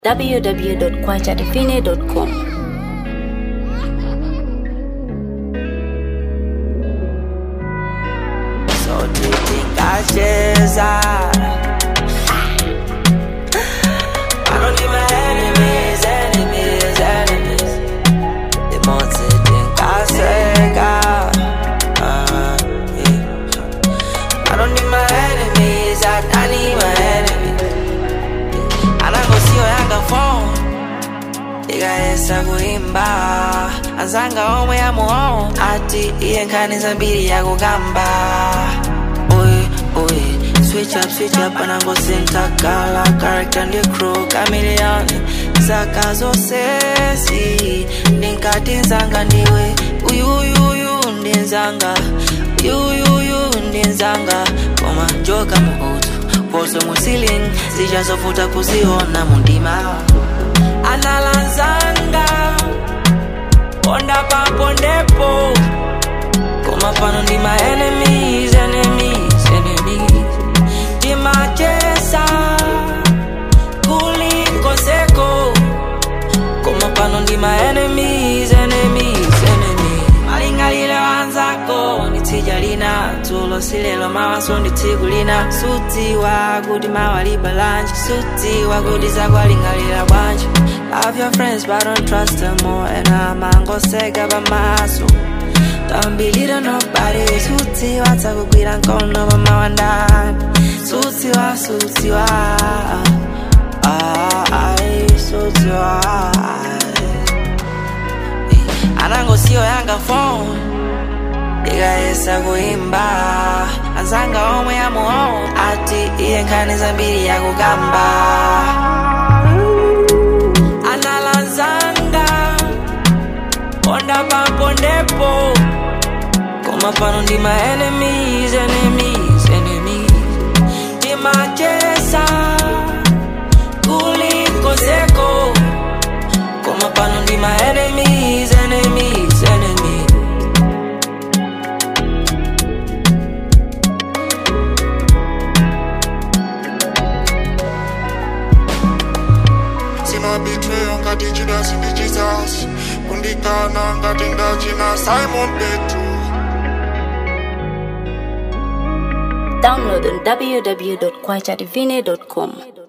www.kwachadifine.com. So tutikacheza I don't need my enemies, enemies, enemies Demonte tinkaseka uh, yeah. I don't need my enemies, I, I need my enemies Anangosio yanga phone ikayesa kuimba azanga omwe yamuono ati iye nkhani zambiri yakukamba oye oye switch up switch up anangosintakala character ndi crew chameleon zaka zonsezi ndinkati nzanga ndiwe uyuyuyu ndi nzanga uyuyuyu ndi nzanga koma joka muutu poso mu ceiling zichazovuta kuziona mundima analanzanga ponda papondepo koma pano ndi my enemies enemies enemies timachesa kulikoseko koma pano ndi my enemies enemies enemies malingalile wanzako nditsija lina dzulo silelo mawaso ndi tsiku lina sutiwa kuti mawalipa lanji sutiwa kuti zakwalingalira bwanji love your friends but don't trust them more and amangoseka pamaso Don't believe in nobody sutiwa tsakugwira nkono pamawandani sutiwa sutiwa ah, ai, sutiwa anangosiyo yanga phone ikayesa kuimba azanga omwe yamuono ati iye nkhani zambiri yakukamba analanzanga ponda papondepo koma pano ndi my enemies enemies enemies timachesa kulikozeko koma pano ndi my enemies enemies enemies sinabitreyo ngati chidasi ndi jesus kundikana ngati ndachina simon petro Download on www.kwachadifine.com.